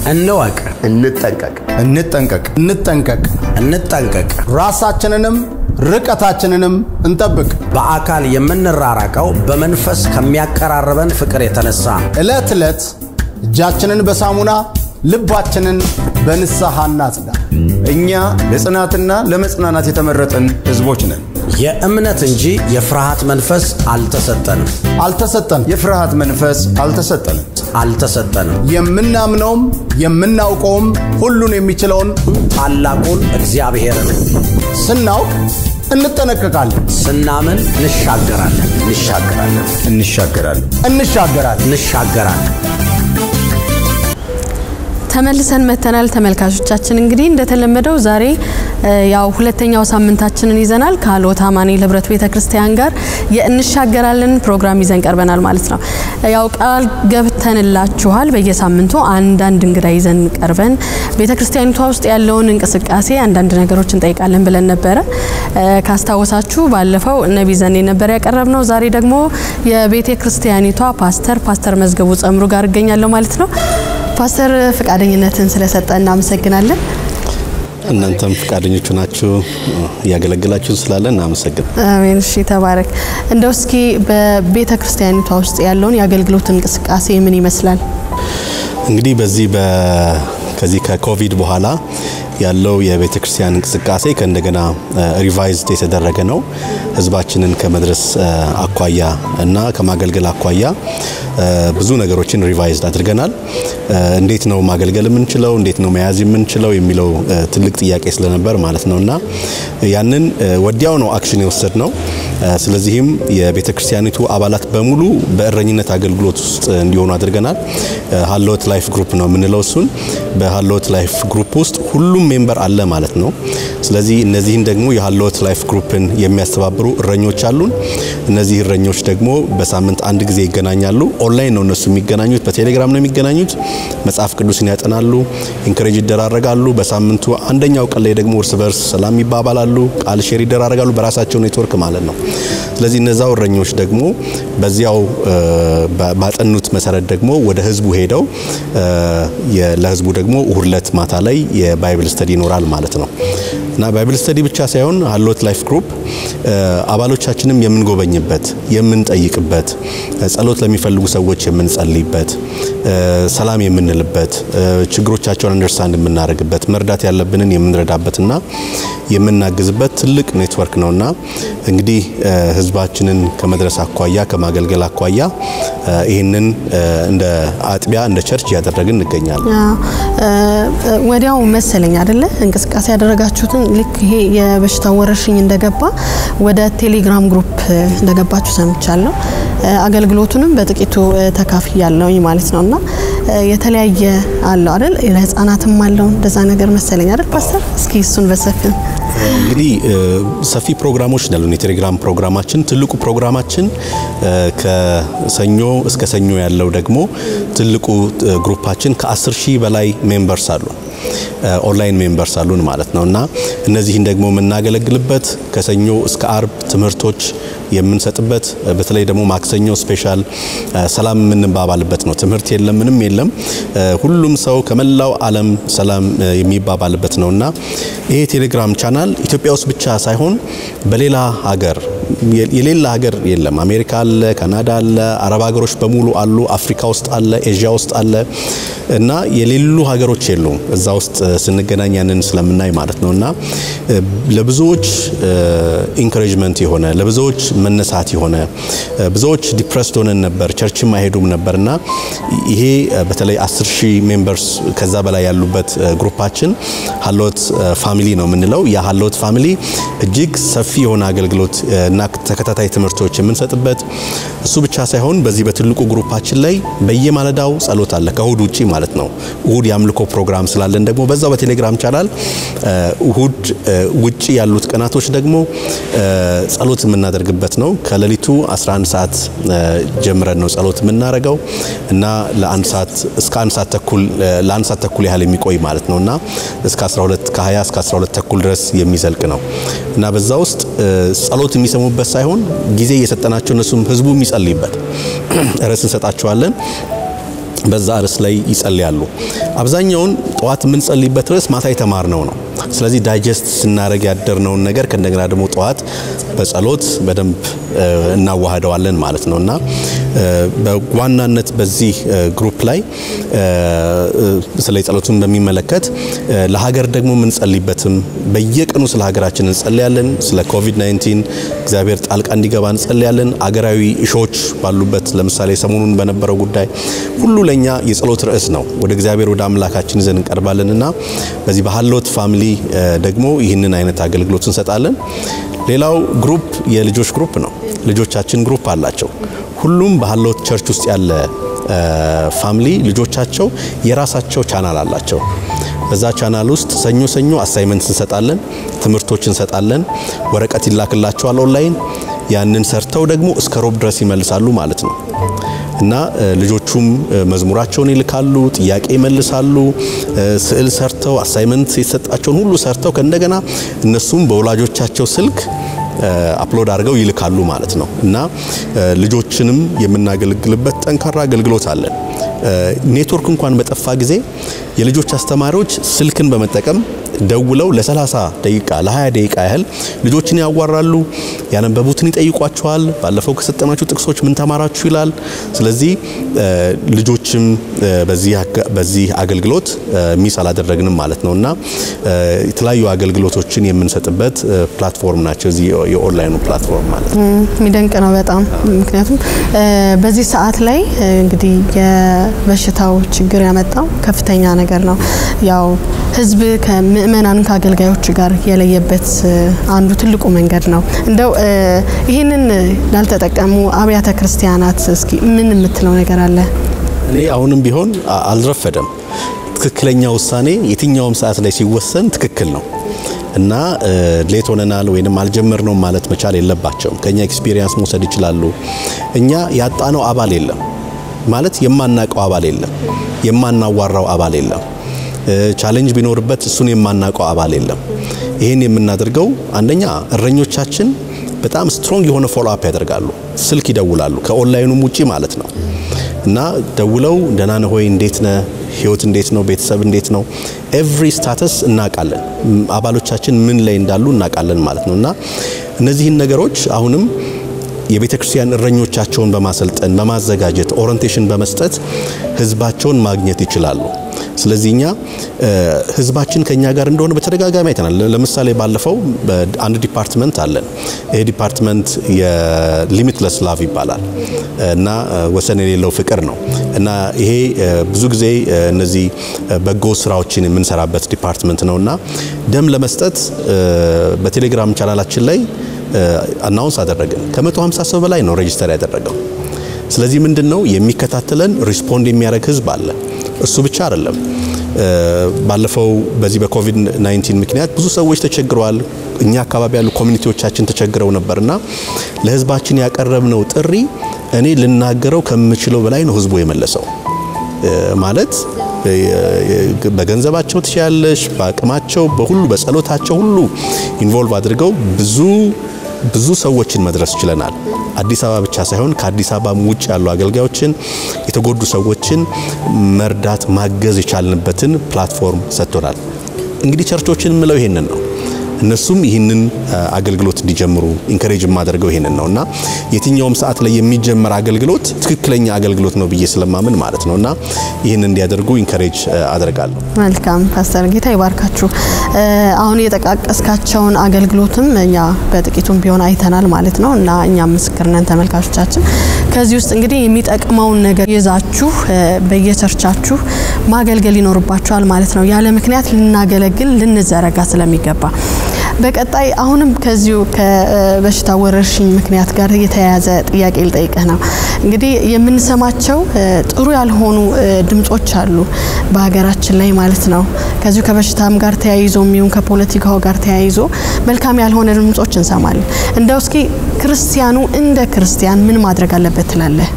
እንወቅ፣ እንጠንቀቅ። እንጠንቀቅ እንጠንቀቅ እንጠንቀቅ። ራሳችንንም ርቀታችንንም እንጠብቅ። በአካል የምንራራቀው በመንፈስ ከሚያቀራርበን ፍቅር የተነሳ ነው። ዕለት ዕለት እጃችንን በሳሙና ልባችንን በንስሐ እናጽዳ። እኛ ለጽናትና ለመጽናናት የተመረጥን ሕዝቦች ነን። የእምነት እንጂ የፍርሃት መንፈስ አልተሰጠንም አልተሰጠንም። የፍርሃት መንፈስ አልተሰጠንም። አልተሰጠንም። የምናምነውም የምናውቀውም ሁሉን የሚችለውን ታላቁን እግዚአብሔርን ስናውቅ እንጠነቀቃለን፣ ስናምን እንሻገራለን እንሻገራለን እንሻገራለን። እንሻገራለን። እንሻገራለን። ተመልሰን መተናል ተመልካቾቻችን። እንግዲህ እንደተለመደው ዛሬ እ ያው ሁለተኛው ሳምንታችንን ይዘናል ከሀልዎት አማኑኤል ህብረት ቤተ ክርስቲያን ጋር የእንሻገራለን ፕሮግራም ይዘን ቀርበናል ማለት ነው። ያው ቃል ገብተንላችኋል በየሳምንቱ አንዳንድ እንግዳ ይዘን ቀርበን ቤተ ክርስቲያኒቷ ውስጥ ያለውን እንቅስቃሴ አንዳንድ ነገሮች እንጠይቃለን ብለን ነበረ። እ ካስታወሳችሁ ባለፈው ነቢ ዘኔ ነበር ያቀረብነው። ዛሬ ደግሞ የቤተ ክርስቲያኒቷ ፓስተር ፓስተር መዝገቡ ጸምሩ ጋር እገኛለሁ ማለት ነው። ፓስተር ፈቃደኝነትን ስለሰጠ እናመሰግናለን። እናንተም ፈቃደኞቹ ናችሁ እያገለገላችሁን ስላለ እናመሰግን። አሜን። እሺ ተባረክ። እንደው እስኪ በቤተ ክርስቲያኒቷ ውስጥ ያለውን የአገልግሎት እንቅስቃሴ ምን ይመስላል? እንግዲህ በዚህ በ ከዚህ ከኮቪድ በኋላ ያለው የቤተ ክርስቲያን እንቅስቃሴ ከእንደገና ሪቫይዝድ የተደረገ ነው። ህዝባችንን ከመድረስ አኳያ እና ከማገልገል አኳያ ብዙ ነገሮችን ሪቫይዝድ አድርገናል። እንዴት ነው ማገልገል የምንችለው፣ እንዴት ነው መያዝ የምንችለው የሚለው ትልቅ ጥያቄ ስለነበር ማለት ነው እና ያንን ወዲያው ነው አክሽን የወሰድ ነው። ስለዚህም የቤተ ክርስቲያኒቱ አባላት በሙሉ በእረኝነት አገልግሎት ውስጥ እንዲሆኑ አድርገናል። ሀልዎት ላይፍ ግሩፕ ነው የምንለው እሱን። በሀልዎት ላይፍ ግሩፕ ውስጥ ሁሉም ሜምበር አለ ማለት ነው። ስለዚህ እነዚህን ደግሞ የሀልዎት ላይፍ ግሩፕን የሚያስተባብሩ እረኞች አሉን። እነዚህ እረኞች ደግሞ በሳምንት አንድ ጊዜ ይገናኛሉ። ኦንላይን ነው እነሱ የሚገናኙት፣ በቴሌግራም ነው የሚገናኙት። መጽሐፍ ቅዱስን ያጠናሉ፣ ኢንከሬጅ ይደራረጋሉ። በሳምንቱ አንደኛው ቀን ላይ ደግሞ እርስ በርስ ሰላም ይባባላሉ፣ ቃል ሼር ይደራረጋሉ፣ በራሳቸው ኔትወርክ ማለት ነው። ስለዚህ እነዛው እረኞች ደግሞ በዚያው ባጠኑት መሰረት ደግሞ ወደ ህዝቡ ሄደው ለህዝቡ ደግሞ እሁድ ዕለት ማታ ላይ የባይብል ስተዲ ይኖራል ማለት ነው እና ባይብል ስተዲ ብቻ ሳይሆን ሀልዎት ላይፍ ግሩፕ አባሎቻችንም የምንጎበኝበት የምንጠይቅበት፣ ጸሎት ለሚፈልጉ ሰዎች የምንጸልይበት፣ ሰላም የምንልበት፣ ችግሮቻቸውን አንደርስታንድ የምናደርግበት፣ መርዳት ያለብንን የምንረዳበትና የምናግዝበት ትልቅ ኔትወርክ ነውና እንግዲህ ህዝባችንን ከመድረስ አኳያ ከማገልገል አኳያ ይህንን እንደ አጥቢያ እንደ ቸርች እያደረግን እንገኛለን። ወዲያው መሰለኝ አይደለ እንቅስቃሴ ያደረጋችሁትን ልክ ይሄ የበሽታ ወረርሽኝ እንደገባ ወደ ቴሌግራም ግሩፕ እንደገባችሁ ሰምቻለሁ። አገልግሎቱንም በጥቂቱ ተካፍያለሁ ማለት ነው እና የተለያየ አለው አይደል? ለህፃናትም አለው እንደዛ ነገር መሰለኝ አይደል ፓስተር? እስኪ እሱን በሰፊው እንግዲህ ሰፊ ፕሮግራሞች ያሉን የቴሌግራም ፕሮግራማችን ትልቁ ፕሮግራማችን ከሰኞ እስከ ሰኞ ያለው ደግሞ ትልቁ ግሩፓችን ከ10 ሺህ በላይ ሜምበርስ አሉ ኦንላይን ሜምበርስ አሉን ማለት ነው እና እነዚህን ደግሞ የምናገለግልበት ከሰኞ እስከ አርብ ትምህርቶች የምንሰጥበት በተለይ ደግሞ ማክሰኞ ስፔሻል ሰላም የምንባባልበት ነው። ትምህርት የለም፣ ምንም የለም። ሁሉም ሰው ከመላው ዓለም ሰላም የሚባባልበት ነው እና ይሄ ቴሌግራም ቻናል ኢትዮጵያ ውስጥ ብቻ ሳይሆን በሌላ ሀገር የሌላ ሀገር የለም። አሜሪካ አለ፣ ካናዳ አለ፣ አረብ ሀገሮች በሙሉ አሉ፣ አፍሪካ ውስጥ አለ፣ ኤዥያ ውስጥ አለ እና የሌሉ ሀገሮች የሉም። እዛ ውስጥ ስንገናኝ ያንን ስለምናይ ማለት ነው እና ለብዙዎች ኢንካሬጅመንት የሆነ ለብዙዎች መነሳት የሆነ ብዙዎች ዲፕረስድ ሆነን ነበር፣ ቸርችም አይሄዱም ነበርና ይሄ በተለይ 10 ሺህ ሜምበርስ ከዛ በላይ ያሉበት ግሩፓችን ሀልዎት ፋሚሊ ነው የምንለው። ያ ሀልዎት ፋሚሊ እጅግ ሰፊ የሆነ አገልግሎት እና ተከታታይ ትምህርቶች የምንሰጥበት እሱ ብቻ ሳይሆን በዚህ በትልቁ ግሩፓችን ላይ በየማለዳው ጸሎት አለ ከእሁድ ውጪ ማለት ነው። እሁድ የአምልኮ ፕሮግራም ስላለን ደግሞ በዛው በቴሌግራም ቻናል እሁድ ውጪ ያሉት ቀናቶች ደግሞ ጸሎት የምናደርግበት ነው። ከሌሊቱ 11 ሰዓት ጀምረን ነው ጸሎት የምናደርገው እና ለአንድ ሰዓት እስከ አንድ ሰዓት ተኩል ለአንድ ሰዓት ተኩል ያህል የሚቆይ ማለት ነው እና እስከ 12 ከ20 እስከ 12 ተኩል ድረስ የሚዘልቅ ነው እና በዛ ውስጥ ጸሎት የሚሰሙበት ሳይሆን ጊዜ እየሰጠናቸው እነሱም ህዝቡ የሚጸልይበት ርዕስ እንሰጣቸዋለን። በዛ ርዕስ ላይ ይጸልያሉ። አብዛኛውን ጠዋት የምንጸልይበት ርዕስ ማታ የተማርነው ነው። ስለዚህ ዳይጀስት ስናደርግ ያደርነውን ነገር ከእንደገና ደግሞ ጠዋት በጸሎት በደንብ እናዋህደዋለን ማለት ነው እና በዋናነት በዚህ ግሩፕ ላይ ስለ ጸሎቱን በሚመለከት ለሀገር ደግሞ የምንጸልይበትም በየቀኑ ስለ ሀገራችን እንጸልያለን። ስለ ኮቪድ-19 እግዚአብሔር ጣልቃ እንዲገባ እንጸልያለን። አገራዊ እሾች ባሉበት ለምሳሌ ሰሞኑን በነበረው ጉዳይ ሁሉ ለኛ የጸሎት ርዕስ ነው። ወደ እግዚአብሔር ወደ አምላካችን ይዘን እንቀርባለን እና በዚህ በሀሎት ፋሚሊ ደግሞ ይህንን አይነት አገልግሎት እንሰጣለን። ሌላው ግሩፕ የልጆች ግሩፕ ነው። ልጆቻችን ግሩፕ አላቸው። ሁሉም በሀሎት ቸርች ውስጥ ያለ ፋሚሊ ልጆቻቸው የራሳቸው ቻናል አላቸው። በዛ ቻናል ውስጥ ሰኞ ሰኞ አሳይመንት እንሰጣለን፣ ትምህርቶች እንሰጣለን፣ ወረቀት ይላክላቸዋል ኦንላይን። ያንን ሰርተው ደግሞ እስከ ሮብ ድረስ ይመልሳሉ ማለት ነው እና ልጆቹም መዝሙራቸውን ይልካሉ፣ ጥያቄ ይመልሳሉ፣ ስዕል ሰርተው አሳይመንት የተሰጣቸውን ሁሉ ሰርተው ከእንደገና እነሱም በወላጆቻቸው ስልክ አፕሎድ አድርገው ይልካሉ ማለት ነው እና ልጆችንም የምናገለግልበት ጠንካራ አገልግሎት አለን። ኔትወርክ እንኳን በጠፋ ጊዜ የልጆች አስተማሪዎች ስልክን በመጠቀም ደውለው ለ30 ደቂቃ ለ20 ደቂቃ ያህል ልጆችን ያዋራሉ፣ ያነበቡትን ይጠይቋቸዋል። ባለፈው ከሰጠናችሁ ጥቅሶች ምን ተማራችሁ ይላል። ስለዚህ ልጆችም በዚህ አገልግሎት ሚስ አላደረግንም ማለት ነው እና የተለያዩ አገልግሎቶችን የምንሰጥበት ፕላትፎርም ናቸው እዚህ የኦንላይኑ ፕላትፎርም ማለት ነው። የሚደንቅ ነው በጣም ምክንያቱም በዚህ ሰዓት ላይ እንግዲህ የበሽታው ችግር ያመጣው ከፍተኛ ነገር ነው። ያው ህዝብ ከምእመናን ከአገልጋዮች ጋር የለየበት አንዱ ትልቁ መንገድ ነው። እንደው ይህንን ላልተጠቀሙ አብያተ ክርስቲያናት እስኪ ምን የምትለው ነገር አለ? እኔ አሁንም ቢሆን አልረፈደም። ትክክለኛ ውሳኔ የትኛውም ሰዓት ላይ ሲወሰን ትክክል ነው እና ሌት ሆነናል ወይንም አልጀመርነውም ማለት መቻል የለባቸውም። ከኛ ኤክስፒሪየንስ መውሰድ ይችላሉ። እኛ ያጣነው አባል የለም ማለት የማናቀው አባል የለም፣ የማናዋራው አባል የለም። ቻሌንጅ ቢኖርበት እሱን የማናውቀው አባል የለም። ይህን የምናደርገው አንደኛ እረኞቻችን በጣም ስትሮንግ የሆነ ፎሎ አፕ ያደርጋሉ። ስልክ ይደውላሉ፣ ከኦንላይኑም ውጪ ማለት ነው እና ደውለው ደህና ነህ ሆይ፣ እንዴት ነህ፣ ህይወት እንዴት ነው፣ ቤተሰብ እንዴት ነው፣ ኤቭሪ ስታተስ እናውቃለን። አባሎቻችን ምን ላይ እንዳሉ እናውቃለን ማለት ነው እና እነዚህን ነገሮች አሁንም የቤተ ክርስቲያን እረኞቻቸውን በማሰልጠን በማዘጋጀት ኦሪንቴሽን በመስጠት ህዝባቸውን ማግኘት ይችላሉ። ስለዚህ እኛ ህዝባችን ከኛ ጋር እንደሆነ በተደጋጋሚ አይተናል። ለምሳሌ ባለፈው አንድ ዲፓርትመንት አለን። ይሄ ዲፓርትመንት የሊሚትለስ ላቭ ይባላል እና ወሰን የሌለው ፍቅር ነው እና ይሄ ብዙ ጊዜ እነዚህ በጎ ስራዎችን የምንሰራበት ዲፓርትመንት ነው እና ደም ለመስጠት በቴሌግራም ቻናላችን ላይ አናውንስ አደረግን። ከ150 ሰው በላይ ነው ሬጂስተር ያደረገው። ስለዚህ ምንድን ነው የሚከታተለን ሪስፖንድ የሚያደርግ ህዝብ አለ። እሱ ብቻ አይደለም። ባለፈው በዚህ በኮቪድ 19 ምክንያት ብዙ ሰዎች ተቸግረዋል። እኛ አካባቢ ያሉ ኮሚኒቲዎቻችን ተቸግረው ነበርና ለህዝባችን ያቀረብነው ጥሪ እኔ ልናገረው ከምችለው በላይ ነው ህዝቡ የመለሰው። ማለት በገንዘባቸው ትችያለሽ፣ በአቅማቸው፣ በሁሉ በጸሎታቸው ሁሉ ኢንቮልቭ አድርገው ብዙ ብዙ ሰዎችን መድረስ ችለናል። አዲስ አበባ ብቻ ሳይሆን ከአዲስ አበባ ውጭ ያሉ አገልጋዮችን፣ የተጎዱ ሰዎችን መርዳት ማገዝ የቻልንበትን ፕላትፎርም ሰጥቶናል። እንግዲህ ቸርቾችን የምለው ይሄንን ነው። እነሱም ይህንን አገልግሎት እንዲጀምሩ ኢንከሬጅ የማደርገው ይህንን ነው እና የትኛውም ሰዓት ላይ የሚጀመር አገልግሎት ትክክለኛ አገልግሎት ነው ብዬ ስለማምን ማለት ነው እና ይህን እንዲያደርጉ ኢንከሬጅ አደርጋለሁ። መልካም ፓስተር ጌታ ይባርካችሁ። አሁን የጠቃቀስካቸውን አገልግሎትም እኛ በጥቂቱም ቢሆን አይተናል ማለት ነው እና እኛም ምስክር ነን ተመልካቾቻችን። ከዚህ ውስጥ እንግዲህ የሚጠቅመውን ነገር ይዛችሁ በየቸርቻችሁ ማገልገል ይኖርባችኋል ማለት ነው። ያለ ምክንያት ልናገለግል ልንዘረጋ ስለሚገባ በቀጣይ አሁንም ከዚሁ ከበሽታ ወረርሽኝ ምክንያት ጋር የተያያዘ ጥያቄ ልጠይቅህ ነው። እንግዲህ የምንሰማቸው ጥሩ ያልሆኑ ድምጾች አሉ በሀገራችን ላይ ማለት ነው። ከዚሁ ከበሽታም ጋር ተያይዞ የሚሆን ከፖለቲካው ጋር ተያይዞ መልካም ያልሆነ ድምጾች እንሰማለን። እንደው እስኪ ክርስቲያኑ እንደ ክርስቲያን ምን ማድረግ አለበት ትላለህ?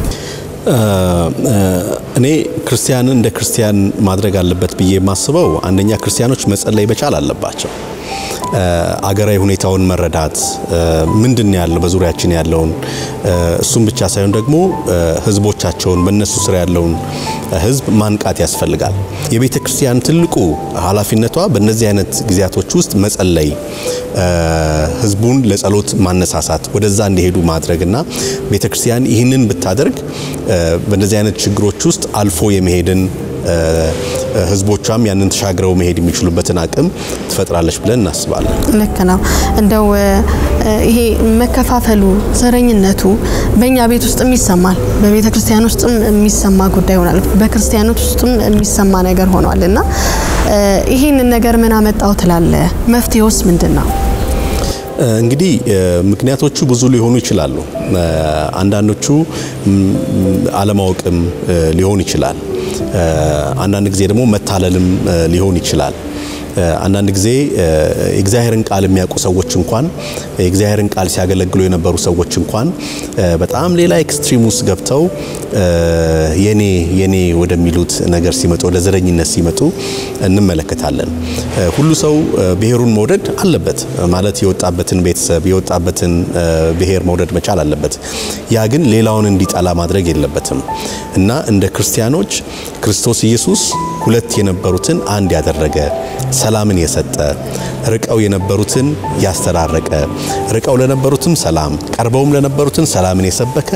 እኔ ክርስቲያንን እንደ ክርስቲያን ማድረግ አለበት ብዬ የማስበው አንደኛ ክርስቲያኖች መጸለይ መቻል አለባቸው። አገራዊ ሁኔታውን መረዳት ምንድን ያለው በዙሪያችን ያለውን እሱም ብቻ ሳይሆን ደግሞ ህዝቦቻቸውን በእነሱ ስር ያለውን ህዝብ ማንቃት ያስፈልጋል። የቤተ ክርስቲያን ትልቁ ኃላፊነቷ በእነዚህ አይነት ጊዜያቶች ውስጥ መጸለይ፣ ህዝቡን ለጸሎት ማነሳሳት፣ ወደዛ እንዲሄዱ ማድረግና ቤተ ክርስቲያን ይህንን ብታደርግ በእነዚህ አይነት ችግሮች ውስጥ አልፎ የመሄድን ህዝቦቿም ያንን ተሻግረው መሄድ የሚችሉበትን አቅም ትፈጥራለች ብለን እናስባለን። ልክ ነው። እንደው ይሄ መከፋፈሉ፣ ዘረኝነቱ በእኛ ቤት ውስጥም ይሰማል፣ በቤተ ክርስቲያን ውስጥም የሚሰማ ጉዳይ ሆኗል፣ በክርስቲያኖች ውስጥም የሚሰማ ነገር ሆኗል እና ይህንን ነገር ምን አመጣው ትላለ? መፍትሄውስ ምንድን ነው? እንግዲህ ምክንያቶቹ ብዙ ሊሆኑ ይችላሉ። አንዳንዶቹ አለማወቅም ሊሆን ይችላል። አንዳንድ ጊዜ ደግሞ መታለልም ሊሆን ይችላል። አንዳንድ ጊዜ የእግዚአብሔርን ቃል የሚያውቁ ሰዎች እንኳን የእግዚአብሔርን ቃል ሲያገለግሉ የነበሩ ሰዎች እንኳን በጣም ሌላ ኤክስትሪም ውስጥ ገብተው የኔ የኔ ወደሚሉት ነገር ሲመጡ ወደ ዘረኝነት ሲመጡ እንመለከታለን። ሁሉ ሰው ብሔሩን መውደድ አለበት ማለት የወጣበትን ቤተሰብ የወጣበትን ብሔር መውደድ መቻል አለበት። ያ ግን ሌላውን እንዲጠላ ማድረግ የለበትም እና እንደ ክርስቲያኖች ክርስቶስ ኢየሱስ ሁለት የነበሩትን አንድ ያደረገ ሰላምን የሰጠ ርቀው የነበሩትን ያስተራረቀ ርቀው ለነበሩትም ሰላም ቀርበውም ለነበሩትን ሰላምን የሰበከ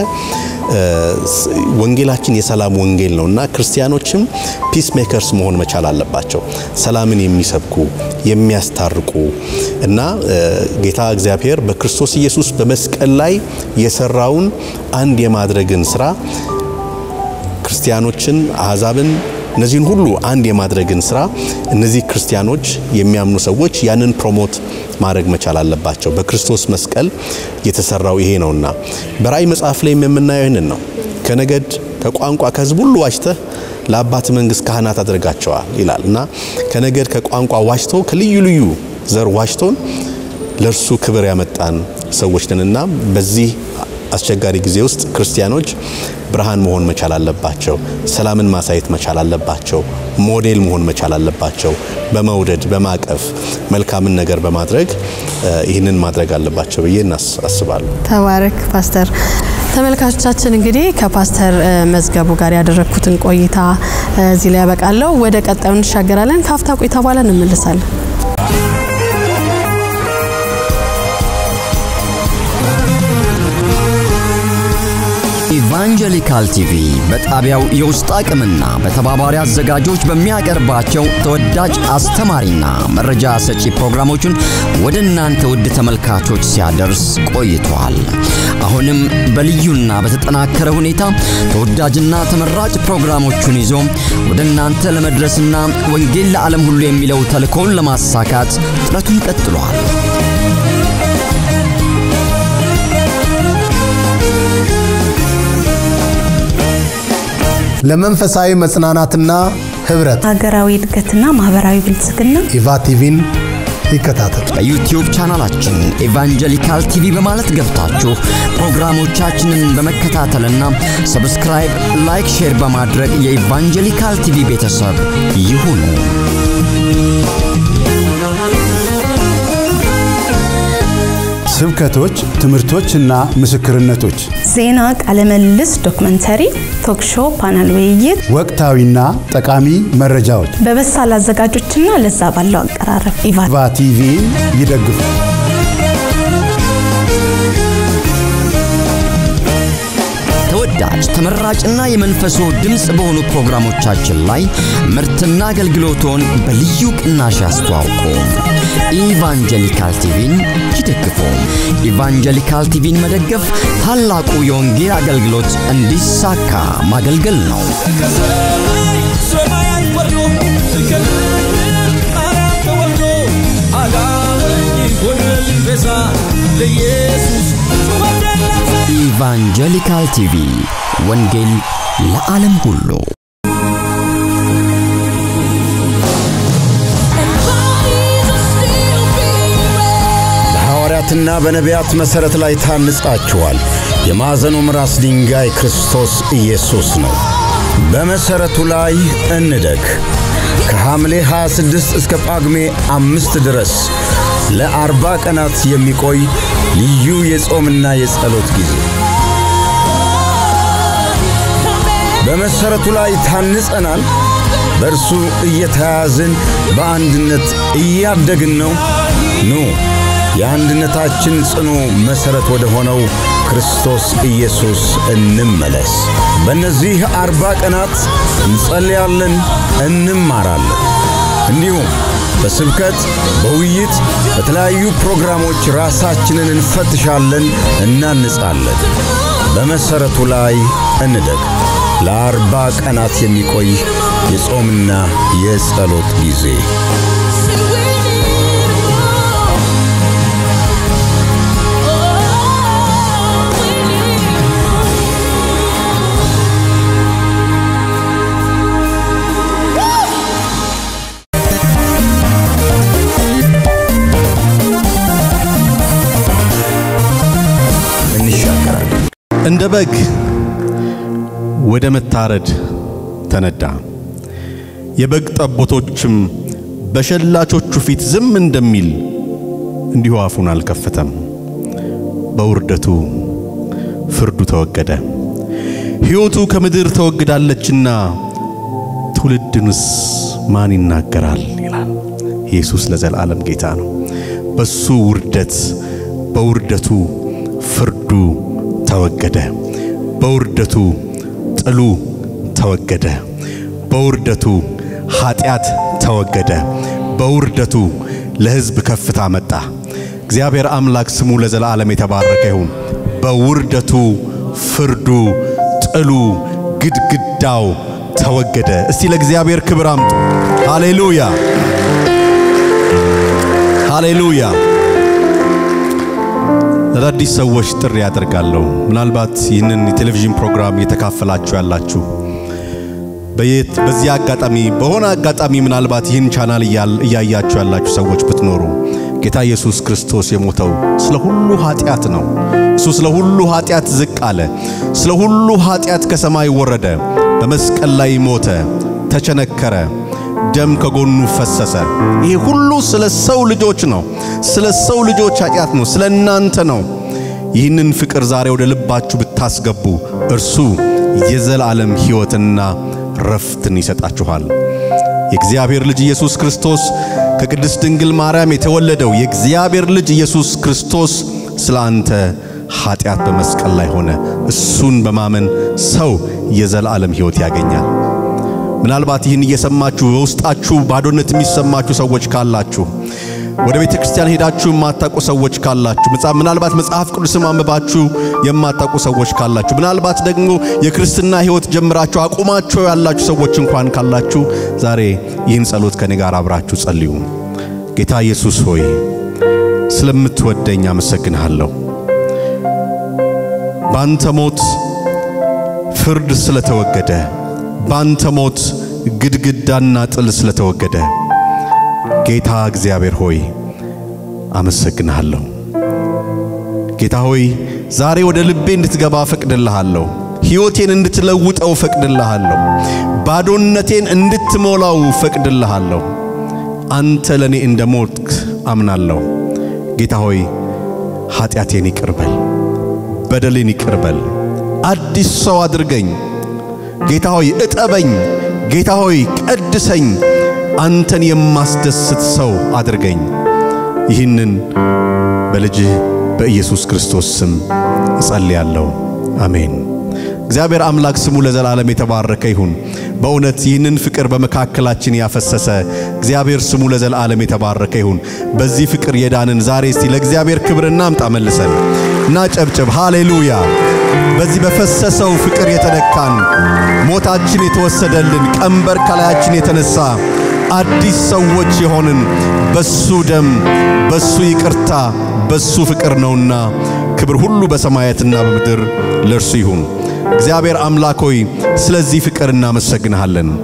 ወንጌላችን የሰላም ወንጌል ነው እና ክርስቲያኖችም ፒስ ሜከርስ መሆን መቻል አለባቸው። ሰላምን የሚሰብኩ የሚያስታርቁ እና ጌታ እግዚአብሔር በክርስቶስ ኢየሱስ በመስቀል ላይ የሰራውን አንድ የማድረግን ስራ ክርስቲያኖችን አሕዛብን እነዚህን ሁሉ አንድ የማድረግን ስራ እነዚህ ክርስቲያኖች የሚያምኑ ሰዎች ያንን ፕሮሞት ማድረግ መቻል አለባቸው። በክርስቶስ መስቀል የተሰራው ይሄ ነውና በራእይ መጽሐፍ ላይም የምናየው ይህንን ነው። ከነገድ ከቋንቋ ከሕዝብ ሁሉ ዋጅተህ ለአባት መንግስት ካህናት አድርጋቸዋል ይላል እና ከነገድ ከቋንቋ ዋጅቶ ከልዩ ልዩ ዘር ዋጅቶን ለእርሱ ክብር ያመጣን ሰዎች ነንና በዚህ አስቸጋሪ ጊዜ ውስጥ ክርስቲያኖች ብርሃን መሆን መቻል አለባቸው። ሰላምን ማሳየት መቻል አለባቸው። ሞዴል መሆን መቻል አለባቸው። በመውደድ በማቀፍ መልካምን ነገር በማድረግ ይህንን ማድረግ አለባቸው ብዬ አስባለሁ። ተባረክ ፓስተር። ተመልካቾቻችን እንግዲህ ከፓስተር መዝገቡ ጋር ያደረግኩትን ቆይታ እዚህ ላይ ያበቃለሁ። ወደ ቀጣዩ እንሻገራለን። ከአፍታ ቆይታ በኋላ እንመልሳለን። ኢቫንጀሊካል ቲቪ በጣቢያው የውስጥ አቅምና በተባባሪ አዘጋጆች በሚያቀርባቸው ተወዳጅ አስተማሪና መረጃ ሰጪ ፕሮግራሞቹን ወደ እናንተ ውድ ተመልካቾች ሲያደርስ ቆይቷል። አሁንም በልዩና በተጠናከረ ሁኔታ ተወዳጅና ተመራጭ ፕሮግራሞቹን ይዞ ወደ እናንተ ለመድረስና ወንጌል ለዓለም ሁሉ የሚለው ተልእኮውን ለማሳካት ጥረቱን ቀጥሏል። ለመንፈሳዊ መጽናናትና ህብረት ሀገራዊ እድገትና ማህበራዊ ብልጽግና ኢቫ ቲቪን ይከታተል። በዩቲዩብ ቻናላችን ኤቫንጀሊካል ቲቪ በማለት ገብታችሁ ፕሮግራሞቻችንን በመከታተልና ሰብስክራይብ፣ ላይክ፣ ሼር በማድረግ የኢቫንጀሊካል ቲቪ ቤተሰብ ይሁኑ። ስብከቶች፣ ትምህርቶችና ምስክርነቶች፣ ዜና፣ ቃለምልልስ፣ ዶክመንተሪ፣ ቶክሾ፣ ፓናል ውይይት ወቅታዊና ጠቃሚ መረጃዎች በበሳል አዘጋጆችና ለዛ ባለው አቀራረብ ኢቫ ኢቫ ቲቪ ይደግፉ። ተወዳጅ ተመራጭና የመንፈሶ ድምፅ በሆኑ ፕሮግራሞቻችን ላይ ምርትና አገልግሎቶን በልዩ ቅናሽ ያስተዋውቁ። ኢቫንጀሊካል ቲቪን ይደግፉ። ኢቫንጀሊካል ቲቪን መደገፍ ታላቁ የወንጌል አገልግሎት እንዲሳካ ማገልገል ነው። ሰማያት ወርዶ ከአራት ተወልዶ አዳነኝ ሆነልኝ ቤዛ ለኢየሱስ ጩኸቴን ላንሳ ኢቫንጀሊካል ቲቪ ወንጌል ለዓለም ሁሉ በሐዋርያትና በነቢያት መሠረት ላይ ታንጻችኋል። የማዕዘኑም ራስ ድንጋይ ክርስቶስ ኢየሱስ ነው። በመሠረቱ ላይ እንደግ። ከሐምሌ 26 እስከ ጳጉሜ አምስት ድረስ ለአርባ ቀናት የሚቆይ ልዩ የጾምና የጸሎት ጊዜ በመሠረቱ ላይ ታንጸናል። በእርሱ እየተያዝን በአንድነት እያደግን ነው። ኑ የአንድነታችን ጽኑ መሠረት ወደ ሆነው ክርስቶስ ኢየሱስ እንመለስ። በእነዚህ አርባ ቀናት እንጸልያለን፣ እንማራለን። እንዲሁም በስብከት፣ በውይይት፣ በተለያዩ ፕሮግራሞች ራሳችንን እንፈትሻለን፣ እናንጻለን። በመሠረቱ ላይ እንደግ። ለአርባ ቀናት የሚቆይ የጾምና የጸሎት ጊዜ እንሻገራለን። እንደ በግ ወደ መታረድ ተነዳ። የበግ ጠቦቶችም በሸላቾቹ ፊት ዝም እንደሚል እንዲሁ አፉን አልከፈተም። በውርደቱ ፍርዱ ተወገደ። ሕይወቱ ከምድር ተወግዳለችና ትውልድንስ ማን ይናገራል ይላል። ኢየሱስ ለዘላለም ጌታ ነው። በሱ ውርደት በውርደቱ ፍርዱ ተወገደ። በውርደቱ ጥሉ ተወገደ። በውርደቱ ኃጢአት ተወገደ። በውርደቱ ለሕዝብ ከፍታ መጣ። እግዚአብሔር አምላክ ስሙ ለዘላለም የተባረከ ይሁን። በውርደቱ ፍርዱ፣ ጥሉ፣ ግድግዳው ተወገደ። እስቲ ለእግዚአብሔር ክብር አምጡ። ሃሌሉያ ሃሌሉያ። ለአዳዲስ ሰዎች ጥሪ ያደርጋለሁ። ምናልባት ይህንን የቴሌቪዥን ፕሮግራም እየተካፈላችሁ ያላችሁ በየት በዚህ አጋጣሚ በሆነ አጋጣሚ ምናልባት ይህን ቻናል እያያችሁ ያላችሁ ሰዎች ብትኖሩ ጌታ ኢየሱስ ክርስቶስ የሞተው ስለ ሁሉ ኃጢአት ነው። እሱ ስለ ሁሉ ኃጢአት ዝቅ አለ። ስለ ሁሉ ኃጢአት ከሰማይ ወረደ። በመስቀል ላይ ሞተ፣ ተቸነከረ፣ ደም ከጎኑ ፈሰሰ። ይሄ ሁሉ ስለ ሰው ልጆች ነው። ስለ ሰው ልጆች ኃጢአት ነው። ስለ እናንተ ነው። ይህንን ፍቅር ዛሬ ወደ ልባችሁ ብታስገቡ እርሱ የዘላለም ሕይወትና ረፍትን ይሰጣችኋል። የእግዚአብሔር ልጅ ኢየሱስ ክርስቶስ ከቅድስት ድንግል ማርያም የተወለደው የእግዚአብሔር ልጅ ኢየሱስ ክርስቶስ ስለ አንተ ኃጢአት በመስቀል ላይ ሆነ። እሱን በማመን ሰው የዘላለም ሕይወት ያገኛል። ምናልባት ይህን እየሰማችሁ በውስጣችሁ ባዶነት የሚሰማችሁ ሰዎች ካላችሁ ወደ ቤተ ክርስቲያን ሄዳችሁ የማታውቁ ሰዎች ካላችሁ ምናልባት መጽሐፍ ቅዱስም አንብባችሁ የማታውቁ ሰዎች ካላችሁ ምናልባት ደግሞ የክርስትና ሕይወት ጀምራችሁ አቁማችሁ ያላችሁ ሰዎች እንኳን ካላችሁ ዛሬ ይህን ጸሎት ከኔ ጋር አብራችሁ ጸልዩ። ጌታ ኢየሱስ ሆይ ስለምትወደኝ አመሰግንሃለሁ። ባንተ ሞት ፍርድ ስለተወገደ፣ ባንተ ሞት ግድግዳና ጥል ስለተወገደ ጌታ እግዚአብሔር ሆይ አመሰግንሃለሁ። ጌታ ሆይ ዛሬ ወደ ልቤ እንድትገባ ፈቅድልሃለሁ። ሕይወቴን እንድትለውጠው ፈቅድልሃለሁ። ባዶነቴን እንድትሞላው ፈቅድልሃለሁ። አንተ ለእኔ እንደ ሞትክ አምናለሁ። ጌታ ሆይ ኃጢአቴን ይቅርበል፣ በደሌን ይቅርበል፣ አዲስ ሰው አድርገኝ። ጌታ ሆይ እጠበኝ። ጌታ ሆይ ቀድሰኝ። አንተን የማስደስት ሰው አድርገኝ። ይህንን በልጅህ በኢየሱስ ክርስቶስ ስም እጸልያለሁ። አሜን። እግዚአብሔር አምላክ ስሙ ለዘላለም የተባረከ ይሁን። በእውነት ይህንን ፍቅር በመካከላችን ያፈሰሰ እግዚአብሔር ስሙ ለዘላለም የተባረከ ይሁን። በዚህ ፍቅር የዳንን ዛሬ እስቲ ለእግዚአብሔር ክብር እናምጣ መልሰን እና ጨብጭብ። ሃሌሉያ! በዚህ በፈሰሰው ፍቅር የተነካን ሞታችን የተወሰደልን ቀንበር ከላያችን የተነሳ አዲስ ሰዎች የሆንን በሱ ደም በሱ ይቅርታ በሱ ፍቅር ነውና ክብር ሁሉ በሰማያትና በምድር ለእርሱ ይሁን። እግዚአብሔር አምላክ ሆይ ስለዚህ ፍቅር እናመሰግንሃለን።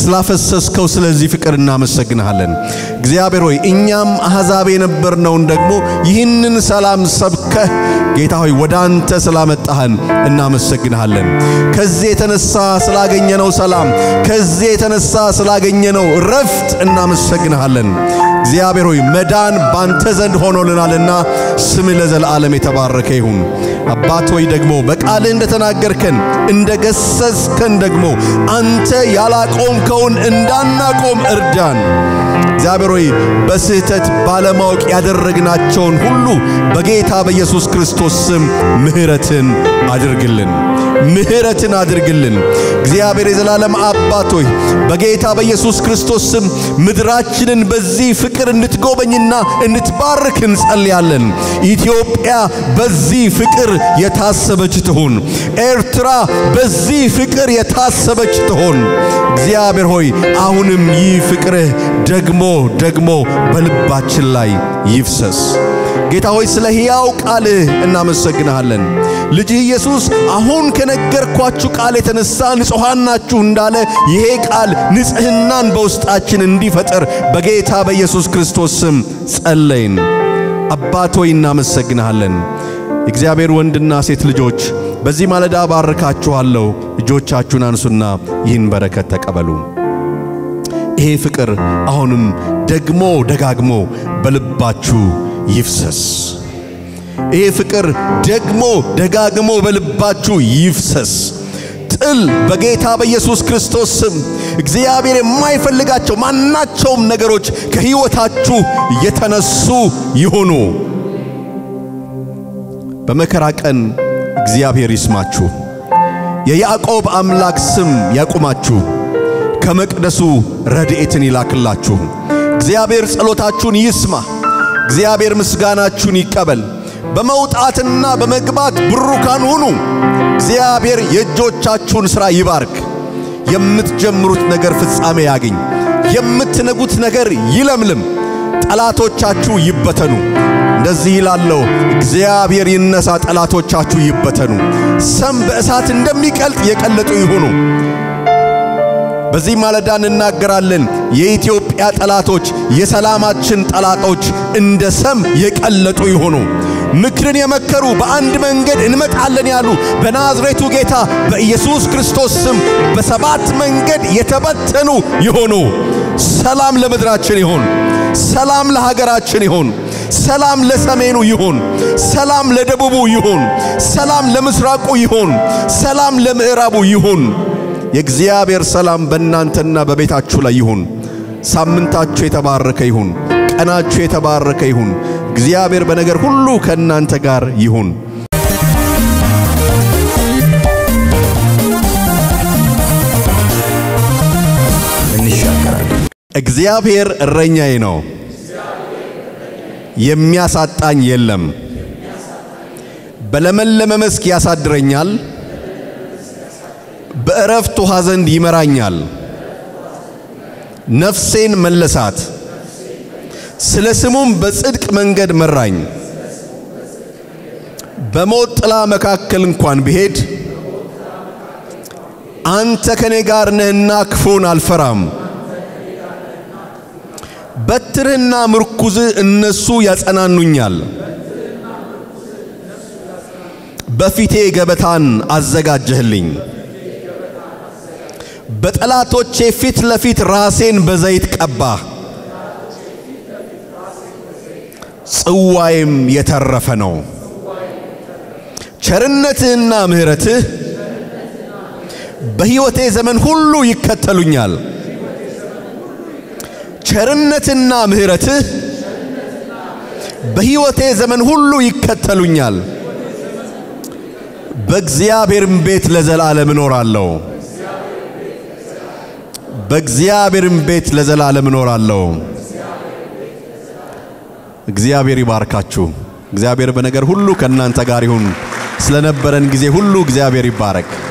ስላፈሰስከው ስለዚህ ፍቅር እናመሰግንሃለን። እግዚአብሔር ሆይ እኛም አሕዛብ የነበርነውን ደግሞ ይህንን ሰላም ሰብከህ ጌታ ሆይ ወደ አንተ ስላመጣህን እናመሰግንሃለን። ከዚህ የተነሳ ስላገኘነው ሰላም፣ ከዚህ የተነሳ ስላገኘነው ረፍት እናመሰግንሃለን። እግዚአብሔር ሆይ መዳን ባንተ ዘንድ ሆኖልናልና ስምህ ለዘላለም የተባረከ ይሁን። አባት ሆይ ደግሞ በቃልህ እንደተናገርከን እንደገሰስከን ደግሞ አንተ ያላቆምከውን እንዳናቆም እርዳን። እግዚአብሔር ሆይ በስህተት ባለማወቅ ያደረግናቸውን ሁሉ በጌታ በኢየሱስ ክርስቶስ ስም ምሕረትን አድርግልን፣ ምሕረትን አድርግልን። እግዚአብሔር የዘላለም አባት ሆይ በጌታ በኢየሱስ ክርስቶስ ስም ምድራችንን በዚህ ፍቅር እንድትጎበኝና እንድትባርክ እንጸልያለን። ኢትዮጵያ በዚህ ፍቅር የታሰበች ትሁን። ኤርትራ በዚህ ፍቅር የታሰበች ትሆን። እግዚአብሔር ሆይ አሁንም ይህ ፍቅርህ ደግሞ ደግሞ በልባችን ላይ ይፍሰስ። ጌታ ሆይ ስለ ሕያው ቃልህ እናመሰግንሃለን። ልጅህ ኢየሱስ አሁን ከነገርኳችሁ ቃል የተነሳ ንጹሐን ናችሁ እንዳለ ይሄ ቃል ንጽሕናን በውስጣችን እንዲፈጥር በጌታ በኢየሱስ ክርስቶስ ስም ጸለይን። አባት ሆይ እናመሰግንሃለን። የእግዚአብሔር ወንድና ሴት ልጆች በዚህ ማለዳ ባርካችኋለሁ። እጆቻችሁን አንሱና ይህን በረከት ተቀበሉ። ይሄ ፍቅር አሁንም ደግሞ ደጋግሞ በልባችሁ ይፍሰስ። ይሄ ፍቅር ደግሞ ደጋግሞ በልባችሁ ይፍሰስ። ጥል በጌታ በኢየሱስ ክርስቶስ ስም እግዚአብሔር የማይፈልጋቸው ማናቸውም ነገሮች ከሕይወታችሁ የተነሱ ይሁኑ። በመከራ ቀን እግዚአብሔር ይስማችሁ። የያዕቆብ አምላክ ስም ያቁማችሁ። ከመቅደሱ ረድኤትን ይላክላችሁ። እግዚአብሔር ጸሎታችሁን ይስማ። እግዚአብሔር ምስጋናችሁን ይቀበል። በመውጣትና በመግባት ብሩካን ሁኑ። እግዚአብሔር የእጆቻችሁን ሥራ ይባርክ። የምትጀምሩት ነገር ፍጻሜ ያግኝ። የምትነጉት ነገር ይለምልም። ጠላቶቻችሁ ይበተኑ። እንደዚህ ይላለው፣ እግዚአብሔር ይነሳ፣ ጠላቶቻችሁ ይበተኑ። ሰም በእሳት እንደሚቀልጥ የቀለጡ ይሁኑ። በዚህ ማለዳ እንናገራለን። የኢትዮጵያ ጠላቶች፣ የሰላማችን ጠላቶች እንደ ሰም የቀለጡ ይሆኑ። ምክርን የመከሩ በአንድ መንገድ እንመጣለን ያሉ በናዝሬቱ ጌታ በኢየሱስ ክርስቶስ ስም በሰባት መንገድ የተበተኑ ይሆኑ። ሰላም ለምድራችን ይሁን። ሰላም ለሀገራችን ይሁን። ሰላም ለሰሜኑ ይሁን። ሰላም ለደቡቡ ይሁን። ሰላም ለምስራቁ ይሁን። ሰላም ለምዕራቡ ይሁን። የእግዚአብሔር ሰላም በእናንተና በቤታችሁ ላይ ይሁን። ሳምንታችሁ የተባረከ ይሁን። ቀናችሁ የተባረከ ይሁን። እግዚአብሔር በነገር ሁሉ ከእናንተ ጋር ይሁን። እንሻገራለን። እግዚአብሔር እረኛዬ ነው፣ የሚያሳጣኝ የለም። በለመለመ መስክ ያሳድረኛል፣ በእረፍት ውኃ ዘንድ ይመራኛል። ነፍሴን መለሳት፣ ስለ ስሙም በጽድቅ መንገድ መራኝ። በሞት ጥላ መካከል እንኳን ብሄድ አንተ ከኔ ጋር ነህና ክፉን አልፈራም። በትርህና ምርኩዝህ እነሱ ያጸናኑኛል። በፊቴ ገበታን አዘጋጀህልኝ፣ በጠላቶቼ ፊት ለፊት ራሴን በዘይት ቀባህ፣ ጽዋዬም የተረፈ ነው። ቸርነትህና ምሕረትህ በሕይወቴ ዘመን ሁሉ ይከተሉኛል። ቸርነትና ምሕረትህ በሕይወቴ ዘመን ሁሉ ይከተሉኛል። በእግዚአብሔርም ቤት ለዘላለም እኖራለሁ። በእግዚአብሔርም ቤት ለዘላለም እኖራለሁ። እግዚአብሔር ይባርካችሁ። እግዚአብሔር በነገር ሁሉ ከእናንተ ጋር ይሁን። ስለነበረን ጊዜ ሁሉ እግዚአብሔር ይባረክ።